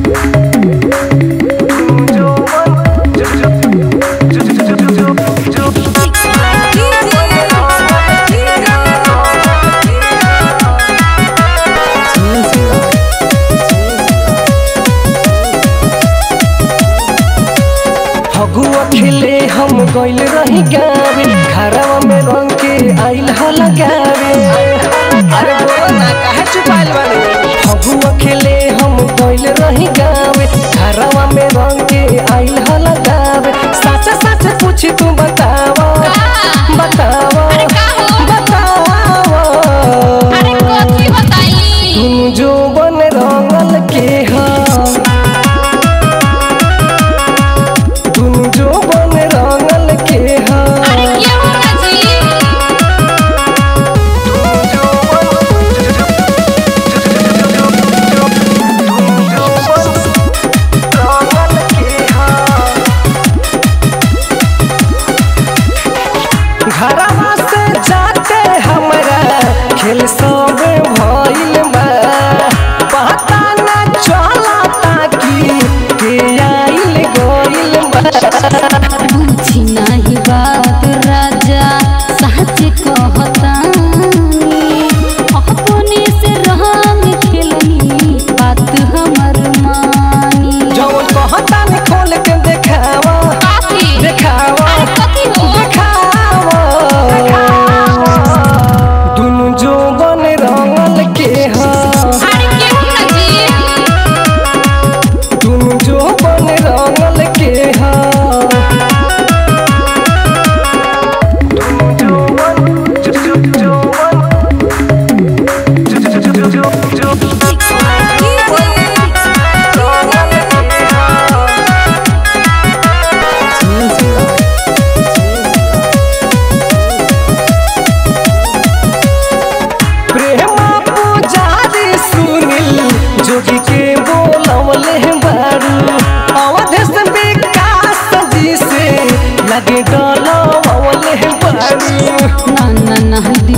फगुआ खिले हम गइल रही गावे घरवा में रंग के आइल हो लगावे अरे बोलो ना काहे छुपाइल बानी फगुआ खिले हम गइल रही गावे घरवा में रंग के आइल हो लगावे सच सच पूछी तू बतावा बतावा बतावा तुम जो बन रंगल के हा तुम जो बन रंगल के हा घरवा से जाते हमरा खेल सब भइल बा पता न चलता कि के आइल गइल बा बुझी नाही बात राजा सच कहतानी अपने से रंग खेलनी बात हमर मानी जौन कहता न खोल के देखावा देखावा देखावा दुनु जो बन रंगल के हा दुनु जो बन रंगल के हा प्रेमा पुजारी सुनिल जोगी के बोलवले बारू अवध से विकास जी से लगे डलवले बारू ना ना ना